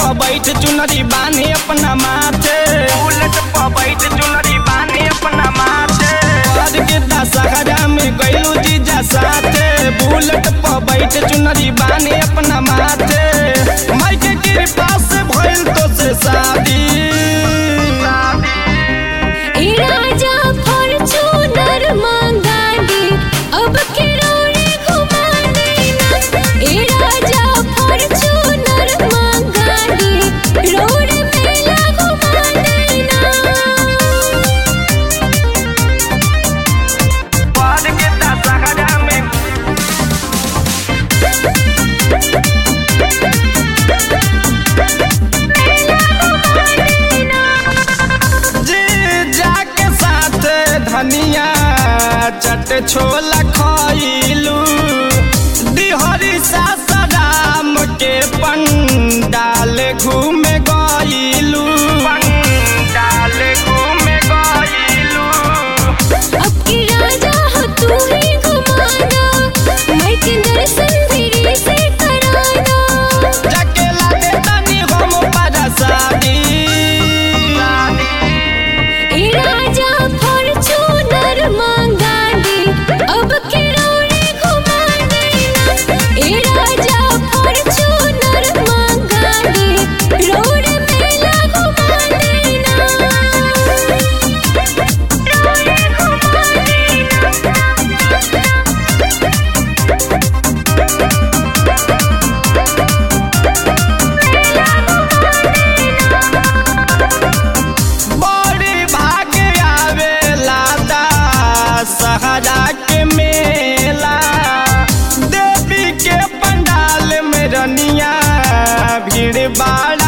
पर बैठ चुनरी बानी अपना माथे बुलेट पर बैठ चुनरी बानी अपना माथे आज के दशहरा में गइलू जीजा साथे बुलेट पर बैठ चुनरी बानी अपना माथे माई के कृपा से भइल तो से शादी ए राजा फॉर्च्यूनर मंगा दे अब किरोड़े घुमा देना ए राजा फॉर्च्यूनर मंगा दे रोड मेला घुमा देना आज के दशहरा में जी जाके साथ धनिया चट छोला खइलू दिहरी सासराम के पंडाल घूमे गइलू पंडाल घूमे गइलू अब की राजा हो तू ही घुमाना मैं के दर्शन फिर से कराना जाके लागे तनी हम परसादी ए राजा फॉर्च्यूनर मंगा दे अब किरोड़े घुमा देना ए राजा फॉर्च्यूनर मंगा दे रोड मेला घुमा देना रोड घुमा बड़ी भाग्य आवेला दा सहरा के मेला देवी के पंडाल में रनिया भीड़ बाड़